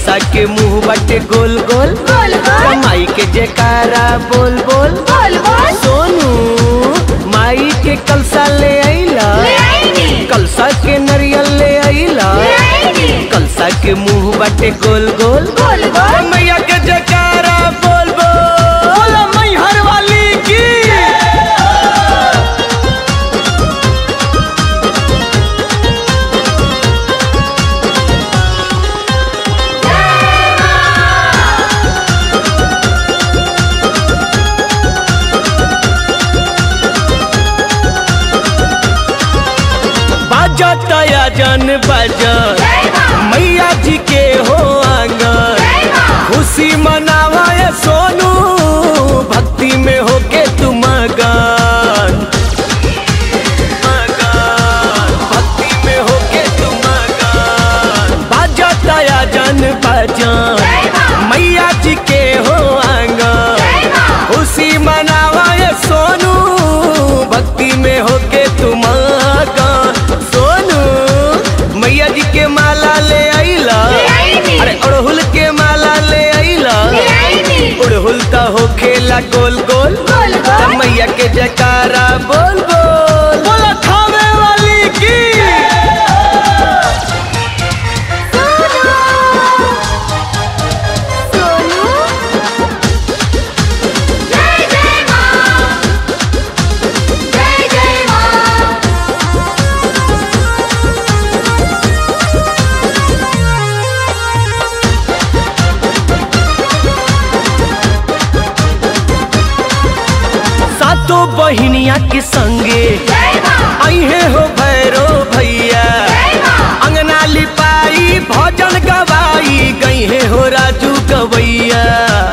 कलसा के मुंह बटे गोल गोल गोल गोल माई के जयकारा बोल बोल बोल बोल सोनू माई के कलसा ले आईला ले आईनी कलसा के नरियल ले आईला ले आईनी कलसा के मुंह बटे गोल गोल गोल गोल मैया के जयकारा बोल बोल बोला मैहर वाली की बाजा तया जन बाजा जय मां मैया जी के हो आंगन जय मां खुशी मनावा ये सोनू भक्ति में होके तुम मगन मगन, भक्ति में होके तुम मगन बाजा तया जन बाजा जय मां मैया जी के हो आंगन जय मां खुशी मनावा ये सोनू भक्ति में होके तुम मगन सोनू मैया जी के माला ले आईला ले आईनी अरे अड़हुल के माला ले आईला ले आईनी उड़हुल तो हो खेला गोल गोल गोल गोल मैया के जयकारा बोल बोल बोला खावे वाली की सोनू सोनू जय जय मां जय जय मां सातों बहिनिया के संगे जय मां आई है हो भैरो भैया जय मां अंगना लिपाई भजन गवाई गई है हो राजू गवैया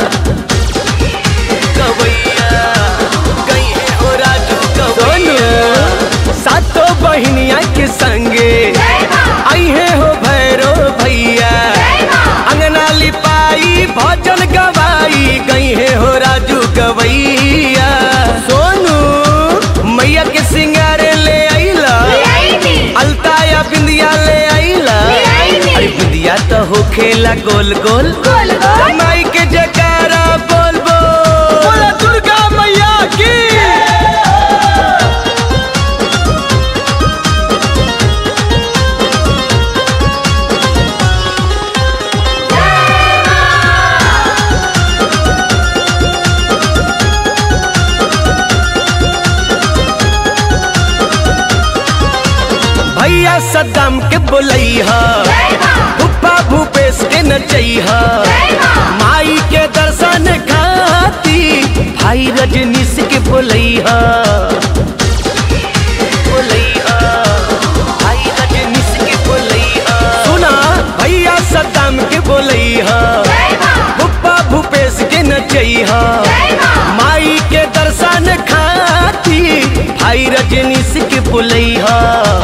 गवैया गई है हो राजू गवैया सातों बहिनिया के संगे जय मां आई है हो भैरो भैया जय मां अंगना लिपाई भजन गवाई गई है हो राजू गवैया सोनू मैया के सिंगारे ले आईला ले आईनी अलता या बिंदिया ले आईला ले आईनी। अरे बिंदिया तो हो खेला गोल गोल गोल गोल माई के जयकारा बोल बोल बोला दुर्गा मैया की भैया सद्दाम के बोलैहा जय मां भूपा भूपेश के नचैहा जय मां माई के दर्शन खाती भाई रजनीश के बोलैहा बोलैहा भाई रजनीश के बोलैहा सुना भैया सद्दाम के बोलैहा जय मां भूपा भूपेश के नचैहा जय मां माई के दर्शन खाती भाई रजनीश के बुलैहा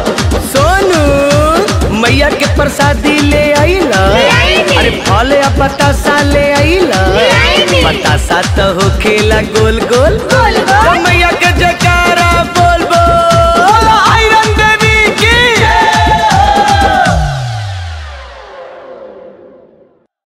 सोनू मैया के प्रसादी ले आईला ले आईनी। अरे फल या बतासा ले आईला ले आईनी। बतासा तो हो खेला गोल गोल गोल गोल मैया